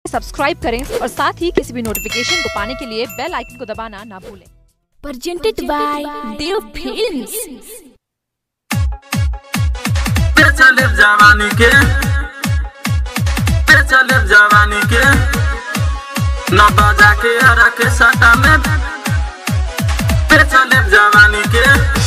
Subscribe करें और साथ ही किसी भी नोटिफिकेशन को पाने के लिए बेल आइकन को दबाना ना भूलें presented by Dev Films. पे चले जवानी के पे चले जवानी के न बजा के हरा के सटा में पे चले जवानी के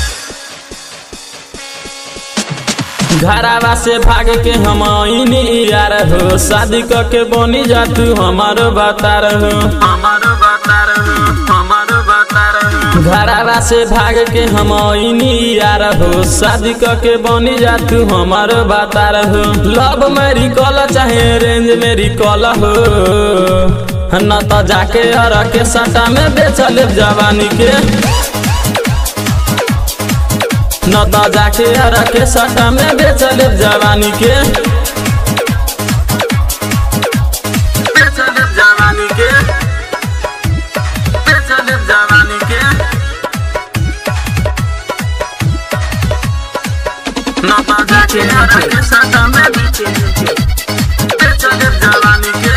घरावा से भाग के हम आईनी यार हो शादी क के बनी जा तू हमारो बता रहो हमारो बता रहो हमारो बता रहो घरावा से भाग के हम आईनी यार हो शादी क के बनी जा तू हमारो बता रहो लव मेरी कॉल चाहे रेंज मेरी कॉल हो न तो जाके हर के सटा में बेचल जवानी के न तो जाके हर के सटा में बेचल जवानी के बेचल जवानी के बेचल जवानी के न तो जाके हर के सटा में बेचल जवानी के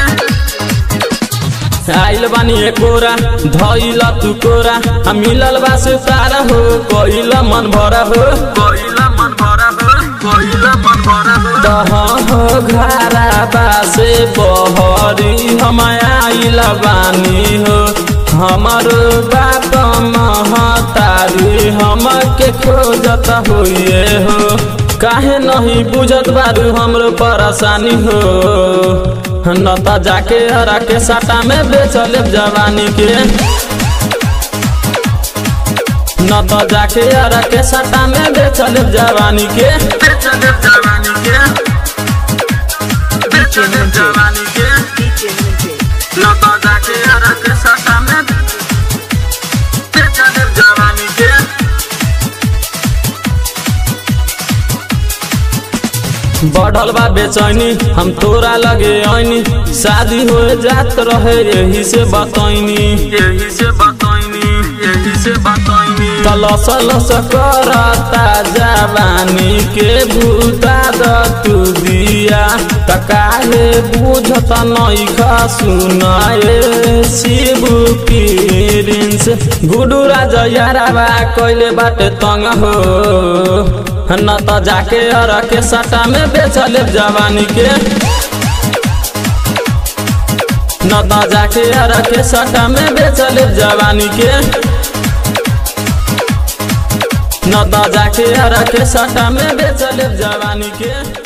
आइल बानी एकोरा धइल तू कोरा हम मिलल बा से तारा हो कोइल मन भरा हो कोइल मन भरा हो कोइल मन भरा हो दह हो घरा बा से बहरी हम आइल बानी हो हमारो बाप महतारी हम के खोजत होइए हो काहे नहीं बुझत बारू हमरो परेशानी हो न त जाके हरा के साटा में बेचल जवानी के न त जाके हरा के साटा में बेचल जवानी के बेचल जवानी के बेचल जवानी के न त जाके हरा के साटा में बेचल जवानी के बढ़ल बा बेचैनी हम तोरा लगे आईनी शादी हो जात रहे यही से बतैनी यही से बतैनी यही से बतैनी तलस लस करता जवानी के भूता द तू दिया त काहे बुझत नहीं खा सुनाए शिबू प्रिंस गुडू राजा याराबा कइले बाटे तंग हो न त जाके हर के सटा में बेचल जवानी के न त जाके हर के सटा में बेचल जवानी के न त जाके हर के सटा में बेचल जवानी के